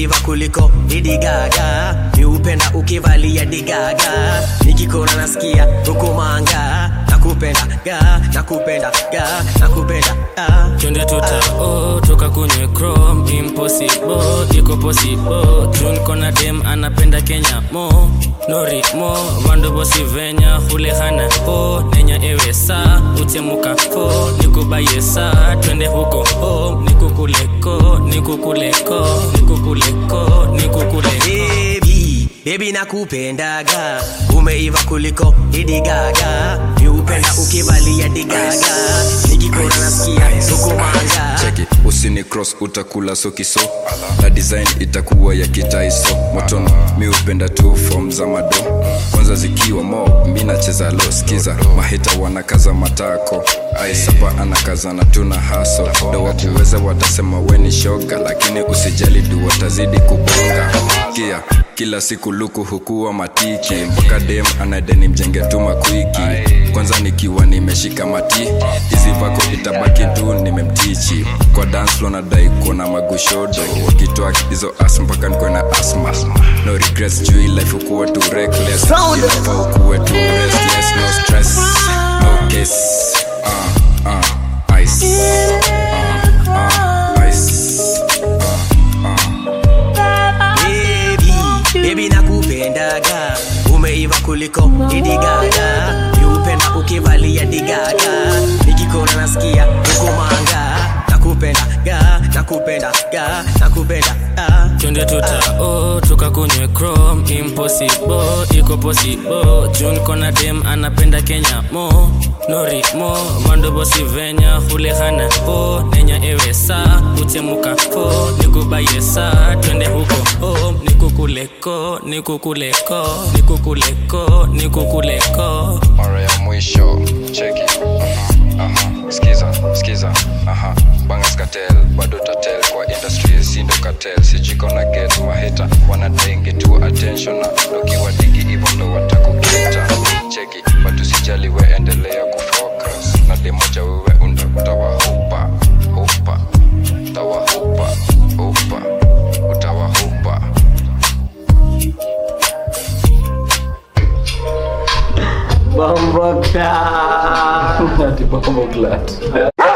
umeiva kuliko Lady Gaga miupenda ukivalia digaga nikikona nasikia hukumanga nakupenda ga nakupenda ga nakupenda ga twende tuta oh, toka kwenye chrome impossible iko possible jun kona dem anapenda kenya mo nori mo vandu vosi venya hulehana ho nenya ewe sa utemuka ho nikubaye sa twende huko ho nikukuleko nikukuleko nikukuleko nikukuleko baby baby nakupendaga umeiva kuliko Lady Gaga miupenda ukivalia digaga nikikona nasikia hukumanga cheki usini cross utakula sokiso na design itakuwa ya kitaiso motono mi upenda tu fom za mado kwanza zikiwa mo mi nacheza lo skiza mahita wanakaza matako aisapa anakazana tuna haso ndo wakuweza watasema weni shoga lakini usijali du watazidi kubonga kia kila siku luku hukuwa matiki mpaka dem anadeni mjenge tu makwiki kwanza nikiwa nimeshika mati hizi vako itabaki tu nimemtichi kwa dance floor nadai kuona magushodo wakitoa hizo as mpaka nikuwe na asma no regrets juu hii life ukuwa tu reckless inafaa ukuwe tu restless no stress no case uh, uh, ice uh, uh, ice baby baby nakupendaga umeiva kuliko Lady Gaga miupenda ukivalia digaga nikikona nasikia hukumanga nakupenda ga nakupenda ga nakupenda ga twende tuta oh, toka kwenye chrome impossible iko possible jun kona dem anapenda kenya mo nori mo vandu vosi venya hulehana ho nenya ewe sa utemuka ho nikubaye sa twende huko ho nikukuleko nikukuleko nikukuleko nikukuleko mara ya mwisho cheki aha skiza skiza aha bangas katel bado tatel kwa industry sindo katel sijiko na get maheta wanadengi tu attention na dokiwa digi hivyo ndo watakuketa cheki bado sijali we endelea kufocus na demoja wewe unda utawahupa hupa utawahupa hupa utawahupa Bambaka. Ati Bambaklat.